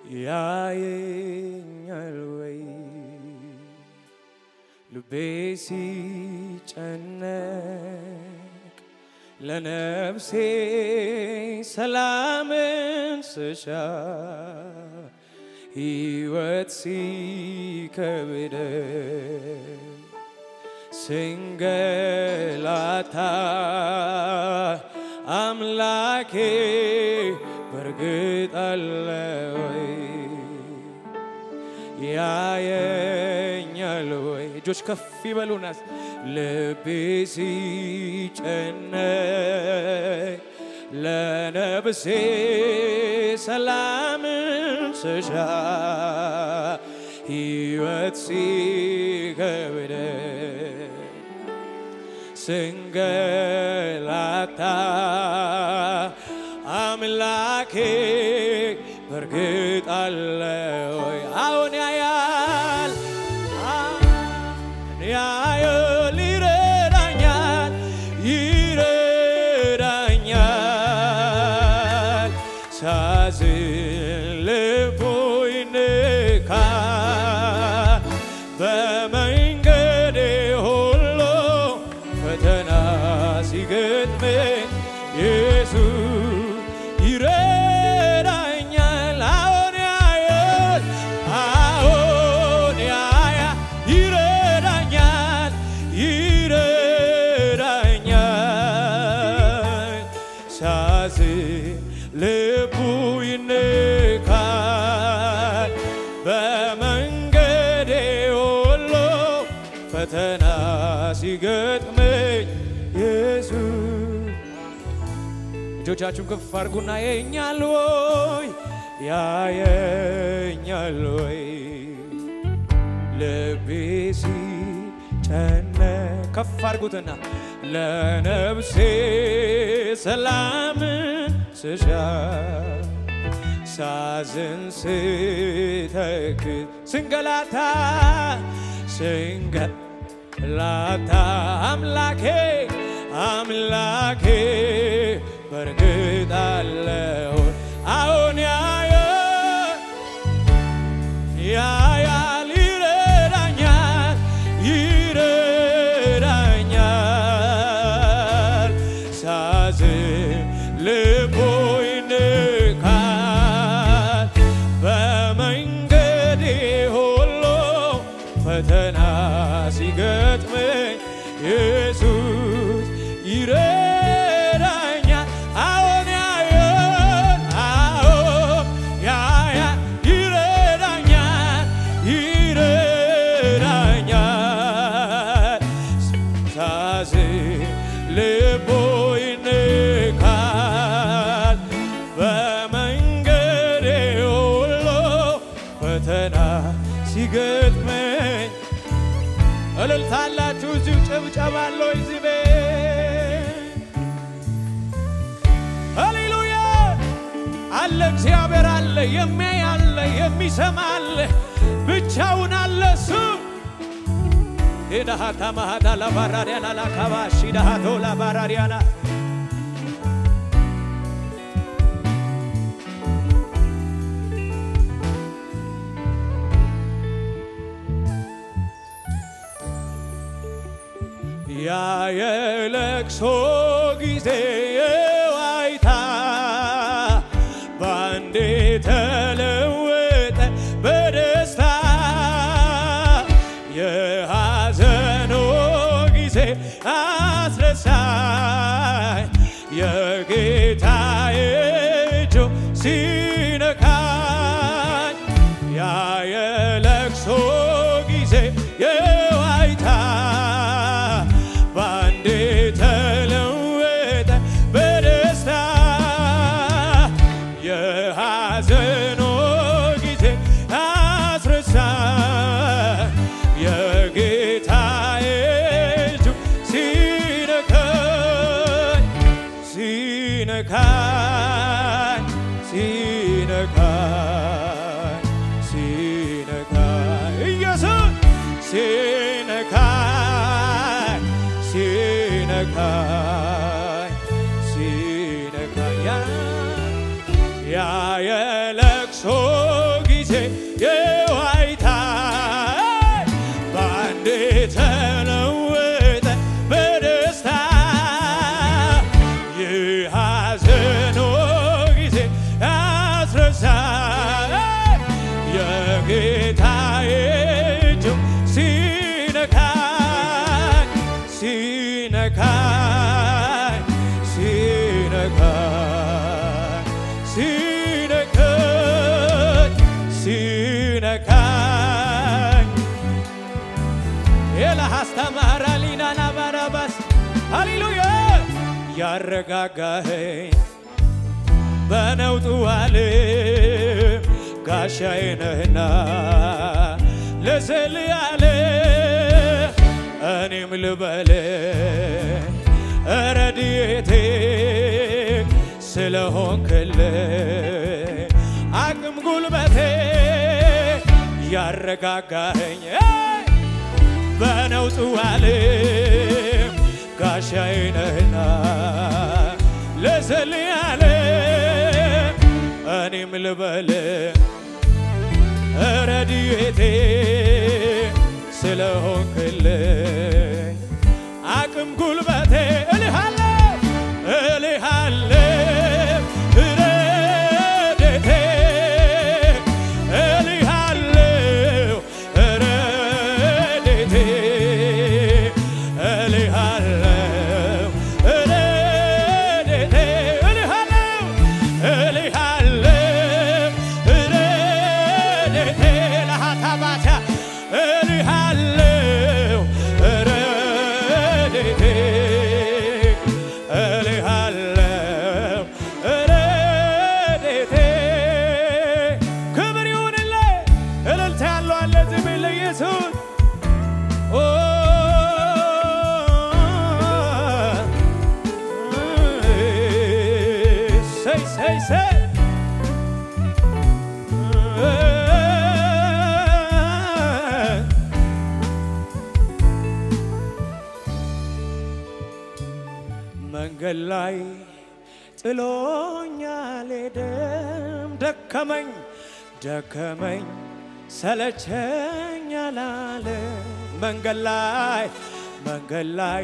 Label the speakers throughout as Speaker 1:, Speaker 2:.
Speaker 1: ያየኛል ወይ ልቤ ሲጨነቅ ለነፍሴ ሰላምን ስሻ ሕይወት ሲከብደ ስንገላታ አምላኬ በርግጥ አለ ወይ ያየኛል ወይ? እጆች ከፍ ይበሉናስ ልቤ ሲጨነቅ ለነብሴ ሰላምን ስሻ ሕይወት ሲከብደ ስንገላታ አምላኬ በርግጥ አለ ወይ? አሁን ያያል ያያል ይረዳኛል ይረዳኛል ሳዝን ልቡ ይንካል በመንገዴ ሁሉ ፈተና ሲገጥመኝ ኢየሱስ ይረዳኛል። አዎን ያያል አዎን ያያል ይረዳኛል ይረዳኛል ሳዝን ልቡ ይንካል በመንገዴ ሁሉ ፈተና ሲገጥመኝ ኢየሱስ እጆቻችሁን ከፍ አድርጉና ያየኛል ወይ ያየኛል ወይ ልቤ ሲጨነቅ ከፍ አድርጉትና ለነፍሴ ሰላምን ስሻ ሳዝን ስተክዝ ስንገላታ ስንገላታ አምላኬ አምላኬ በርግጥ አለው አሁን ያየ ያያል ይረዳኛል ይረዳኛል ሳዝን ልቡ ይንካል በመንገዴ ሁሉ ፈተና ሲገጥመኝ ኢየሱስ ይረዳኛል አዎን ያየን አዎን ያያል ይረዳኛል ይረዳኛል ሳዝን ልቡ ይንካል በመንገዴ ሁሉ ፈተና ሲገጥመኝ እልልታላችሁ እዚሁ ጭብጨባለሁ እዚህ ቤት ሃሌሉያ አለ እግዚአብሔር አለ የሚያይ አለ የሚሰማ አለ ብቻውን አለ እሱ ሄዳሃታ ማሃዳ ላባራሪያና ላካባሺ ዳሃቶ ላባራሪያና ያ የለቅሶ ጊዜ የዋይታ ባንዴ ተለወጠ በደስታ የሐዘኖ ጊዜ አስረሳኝ የጌታዬ እጁ ሲነካኝ ያ የለቅሶ ጊዜ የዋይታ ባንዴ ተለወጠ በደስታ የሐዘኖ ጊዜ አስረሳኝ የጌታዬ እጁ ሲነካኝ ሲነካኝ ሲነካኝ ሲነካኝ የዋይታ በአንዴ ተለወጠ በደስታ የሐዘኖ ጊዜ ያስረሳ የጌታዬ እጁ ሲነካኝ ሲነካኝ ሲነካኝ ሲነካኝ ሲነካኝ ኤላሃስተማራ ሊናና ባራባስ ሃሌሉያ ያረጋጋኸኝ በነውጡ ዓለም ጋሻዬ ነህና ለስል ያለ እኔም ልበል ረድኤቴ ስለሆንክልኝ አቅም ጉልበቴ ያረጋጋኸኝ በነውጡ ዓለም ጋሻዬ ነህና ለስል ያለ እኔም ልበል ረድኤቴ ስለሆንክልኝ አቅም ጉልበቴ እልሃለሁ እልሃለሁ ረድኤቴ እልሃለሁ ረድኤቴ እልሃለሁ ረድኤቴ እልሃለሁ እልሃለሁ ረድኤቴ ለሃታባታ እልሃለሁ ረድኤቴ እልሃለሁ ረድኤቴ ክብር ይሁንልህ። እልልታ ያለው አለ ዝም ለኢየሱስ ኦ ሰይ ሰይ ሰይ መንገድ ላይ ጥሎኛል ሄደም ደከመኝ ደከመኝ ሰለቸኝ አላለ መንገድ ላይ መንገድ ላይ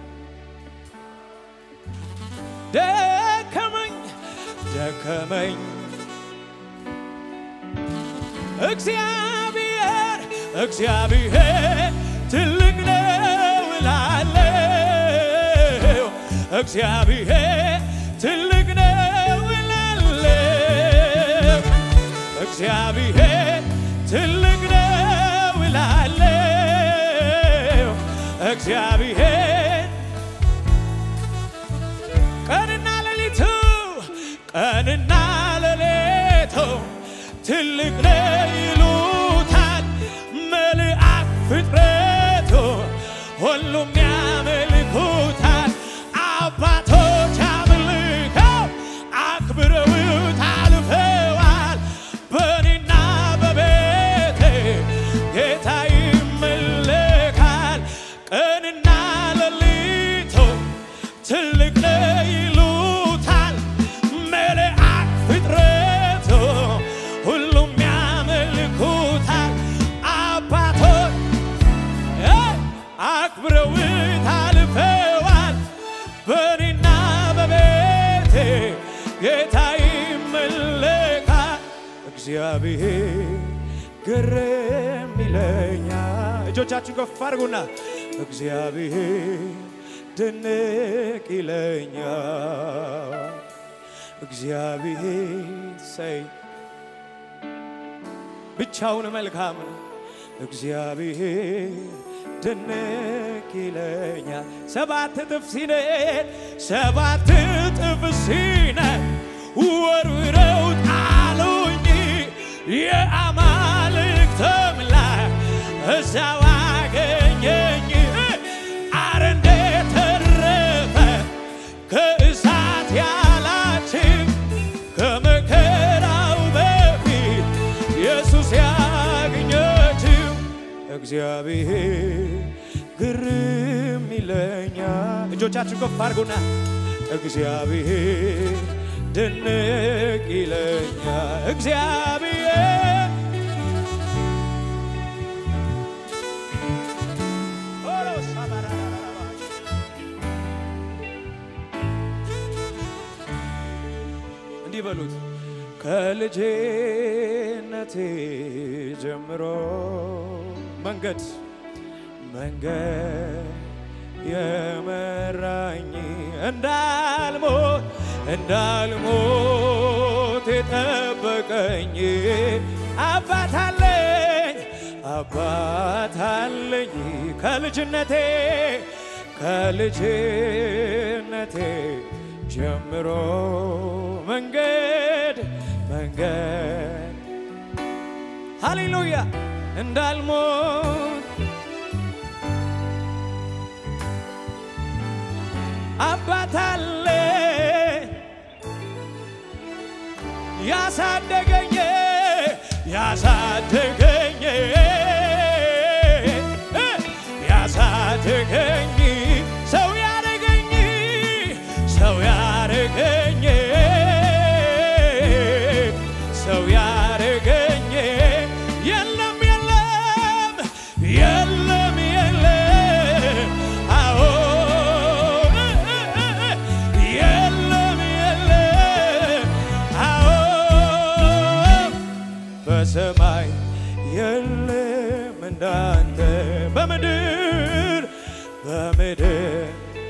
Speaker 1: ደከመኝ ደከመኝ እግዚአብሔር እግዚአብሔር ትልቅ ነው እላለሁ እግዚአብሔር ትልቅ ነው እላለሁ እግዚአብሔር ትልቅ ነው እላለሁ እግዚአብሔር ቀንና ሌሊቱ ቀንና ሌሊቱ ትልቅ ነው ይሉታል መልአክ ፍጥረቱ ሁሉም ያመልኩታል አባቶች አምልከው አክብረውት አልፈዋል በእኔና በቤቴ ጌታ ይመለካል ቀንና ሌሊቱ ትልቅ ነው ይሉታል መልአክ ፍጥረቱ ሁሉም ያመልኩታል አባቶች አክብረውት አልፈዋል በእኔና በቤቴ ጌታ ይመለካል እግዚአብሔር ግርም ይለኛል እጆቻችሁን ከፍ አድርጉና እግዚአብሔር ድንቅ ይለኛል እግዚአብሔር ሰይ ብቻውን መልካም ነው እግዚአብሔር ድንቅ ይለኛል ሰባት እጥፍ ሲነድ ሰባት እጥፍ ሲነድ ወርውረው ጣሉኝ የአማልክት አምላክ እዛው አገኘኝ አረ እንዴት ተረፈ ከእሳት ያላችን ከመከራው በፊት ኢየሱስ ያገኘችው እግዚአብሔር ግርም ይለኛል። እጆቻችሁ ከፍ አድርጉና እግዚአብሔር ድንቅ ይለኛል። እግዚአብሔር ከልጅነቴ ጀምሮ መንገድ መንገድ የመራኝ እንዳልሞት እንዳልሞት የጠበቀኝ አባት አለኝ አባት አለኝ ከልጅነቴ ከልጅነቴ ጀምሮ መንገድ መንገድ ሃሌሉያ እንዳልሞት አባት አለ ያሳደገኝ ያሳደገኝ ያሳደገኝ ሰው ያረገኝ ሰው ያረገኝ ሰው ያረገኝ የለም የለም የለም የለም አዎ የለም የለም አዎ በሰማይ የለም እንዳንተ በምድር በምድር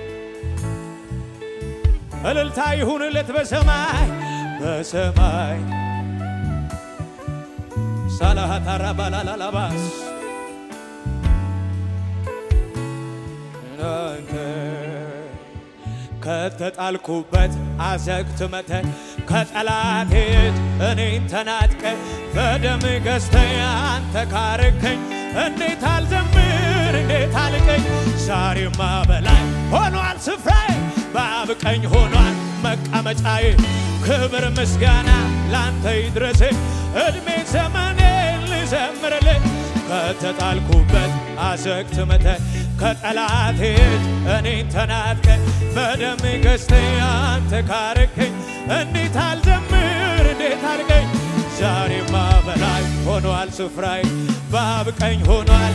Speaker 1: እልልታ ይሁንለት በሰማይ በሰማይ ሳላሃታራ ባላላላባስ እናንተ ከተጣልኩበት አዘግት መተን ከጠላቴ እጅ እኔን ተናጥቀ በደም ገዝተህ አንተ ካረከኝ እንዴት አልዘምር እንዴት አልቀኝ ዛሬማ በላይ ሆኗል ስፍራዬ በአብ ቀኝ ሆኗል መቀመጫዬ ክብር ምስጋና ላንተ ይድረስ እድሜ ዘመኔ ልዘምርልህ ከተጣልኩበት አዘግት መተህ ከጠላቴ እጅ እኔን ተናጥቀ በደም ገዝተህ አንተ ካረከኝ እንዴት አልዘምር እንዴት አልቀኝ ዛሬማ በላይ ሆኗል ስፍራዬ በአብ ቀኝ ሆኗል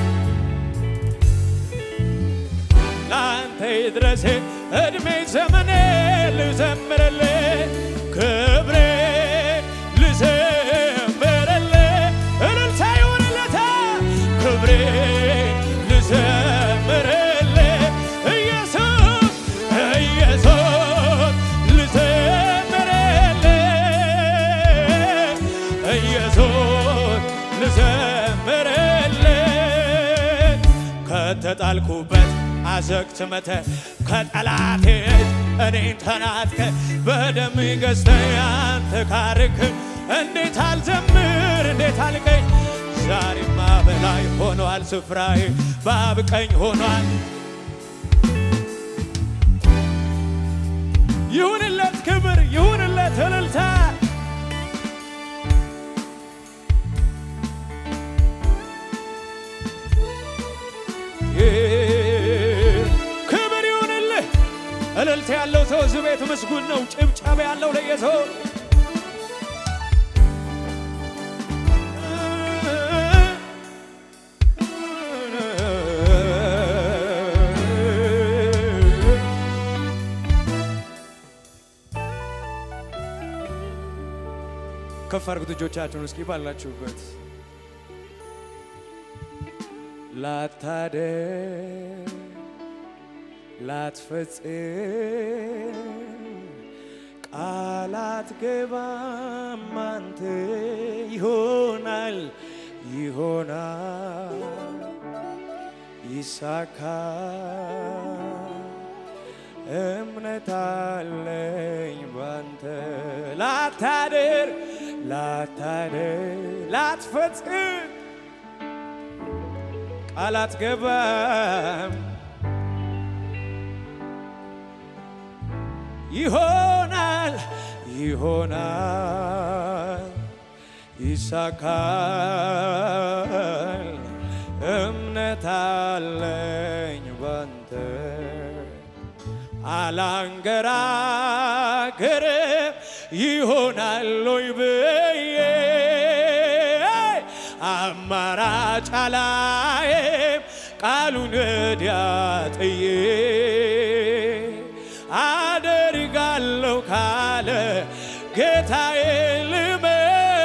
Speaker 1: ለአንተ ይድረስ እድሜ ዘመኔ ልዘምርልህ ክብሬ ልዘምርልህ እልልታ ይሁንለታ ክብሬ ልዘምርልህ ኢየሱስ ኢየሱስ ልዘምርልህ ኢየሱስ ልዘምርልህ ከተጣልኩበት አዘግት መተህ ከጠላቴ እጅ እኔን ተናጥቀ በደም ገዝተህ አንተ ካርክ እንዴት አልዘምር እንዴት አልቀኝ ዛሬማ በላይ ሆኗል ስፍራዬ በአብ ቀኝ ሆኗል ይሁንለት ክብር ይሁንለት እልልታ ክብር ይሁንልህ እልልታ ያለው ሰው እዚህ ቤት ምስጉን ነው ጭብጨባ ያለው ለኢየሱስ ከፍ አድርጉት እጆቻችሁን እስኪ ባላችሁበት ላታደር ላትፈጽም ቃላት ገባም አንተ ይሆናል ይሆናል ይሳካ እምነት አለኝ ባንተ ላታደር ላታደር ላትፈጽም ቃላት ገባም ይሆናል ይሆናል ይሳካል እምነት አለኝ ባንተ አላንገራገርም ይሆናል ሆይ ብዬ አማራጭ አላየም ቃሉን ወዲያ ጥዬ አደርጋለሁ ካለ ጌታዬ ልመን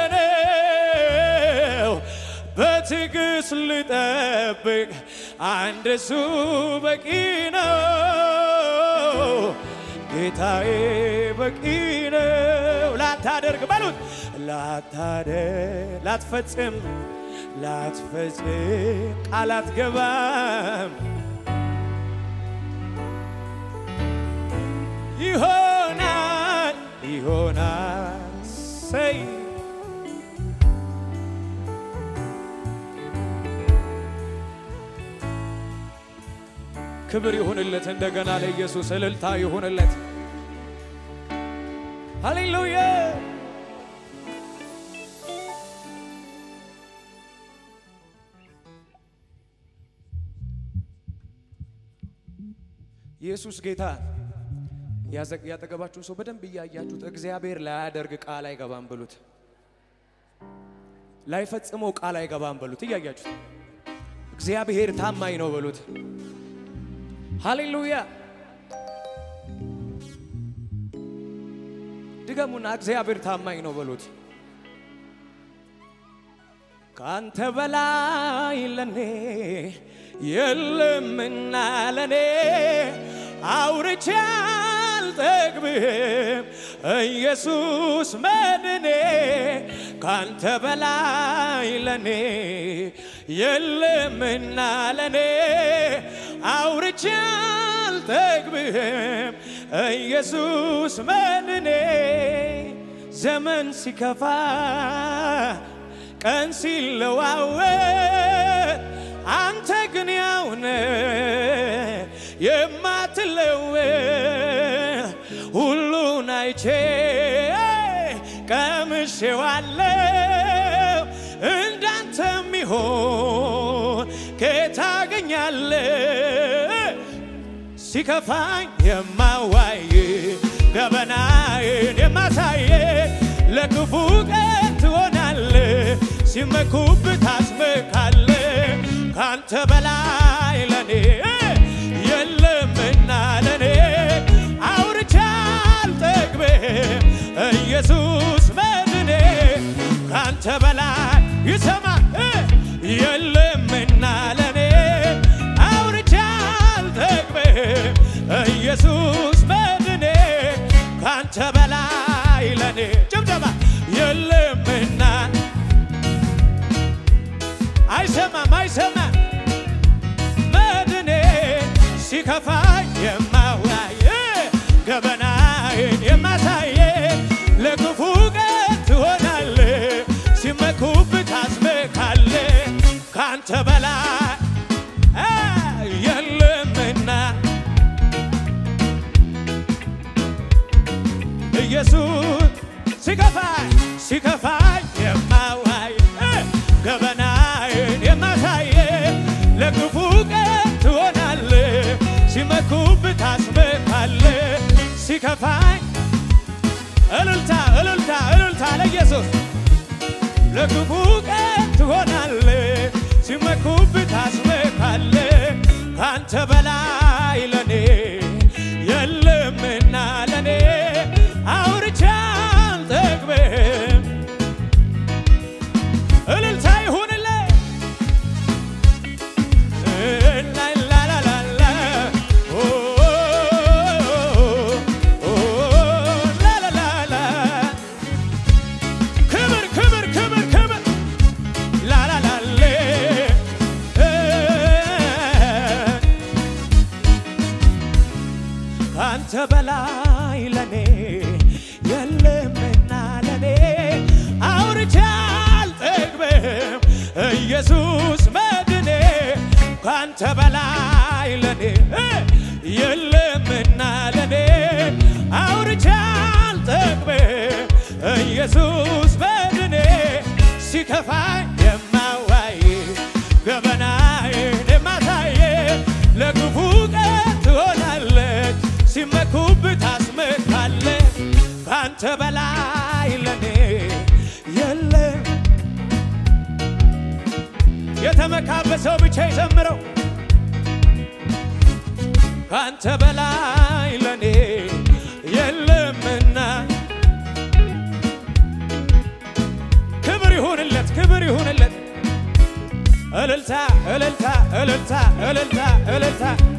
Speaker 1: በትዕግስት ልጠብቅ አንድ እሱ በቂ ነው። ጌታዬ በቂ ነው። ላታደርግ በሉት ላታደርግ ላትፈጽም ላትፈጽም ቃል አትገባም ይሆናል ይሆናል ሰይ ክብር ይሁንለት እንደገና ለኢየሱስ እልልታ ይሁንለት ሃሌሉያ ኢየሱስ ጌታ ያጠገባችሁን ሰው በደንብ እያያችሁት እግዚአብሔር ላያደርግ ቃል አይገባም ብሉት። ላይፈጽመው ቃል አይገባም በሉት። እያያችሁት እግዚአብሔር ታማኝ ነው በሉት። ሃሌሉያ ድገሙና እግዚአብሔር ታማኝ ነው በሉት። ካንተ በላይ ለኔ የለምና ለኔ አውርቼ አልጠግብም ኢየሱስ መድኔ ካንተ በላይ ለኔ የለምና ለኔ አውርቼ አልጠግብም ኢየሱስ መድኔ ዘመን ሲከፋ ቀን ሲለዋወጥ አንተ ግን ያውነ የማትለወጥ ሁሉን አይቼ ቀምሼዋለሁ እንዳንተ ሚሆን ከታገኛለ ሲከፋኝ የማዋይ ገበናዬን የማሳየ ለክፉ ቀን ትሆናለ ሲመኩብ ታስመካለ ካንተ በላይ ለኔ የለምና ለኔ አውርቼ አልጠግብም ኢየሱስ መድኔ ካንተ በላይ ይሰማ የለምና ለኔ አውርቼ አልጠግብም ኢየሱስ መድኔ ካንተ በላይ ለኔ ጭብጨባ የለምና አይሰማም አይሰማም መድኔ ሲከፋኝ የማዋይ ገበናዬን የማሳየ ለክፉ ቀን ትሆናለ ሲመኩብ ታስመካለ ካንተ በላይ የለምና ኢየሱስ ሲከፋኝ ሲከፋኝ የማዋይ ገበናዬን የማሳየ ለክፉ ቀን ትሆናለ ሲመኩብ ታስመካለ ሲከፋኝ እልልታ እልልታ እልልታ ለኢየሱስ ለክፉ ቀን ትሆናለ ሲመኩብ ታስመካለ ካንተ በላይ ለኔ የለምና ለኔ አውርቼ አልጠግብም እልልታ ይሁንልህ ላላላላ ኦ ኦ ላላላላ ክብር ክብር ክብር ክብር ላላላሌ ካንተ በላይ ለኔ የለምና ለኔ አውርቼ አልጠግብም ኢየሱስ መድኔ ካንተ በላይ ለኔ የለምና ለኔ አውርቼ አልጠግብም ኢየሱስ መድኔ ሲከፋኝ የማዋይ ገበናዬን የማሳየ ለክፉ ቀን ትሆናለች ሲመኩብ ታስመካለ ካንተ በላይ ለኔ የለም። የተመካበት ሰው ብቻ ይዘምረው። ካንተ በላይ ለኔ የለምና ክብር ይሁንለት፣ ክብር ይሁንለት። እልልታ እልልታ እልልታ እልልታ እልልታ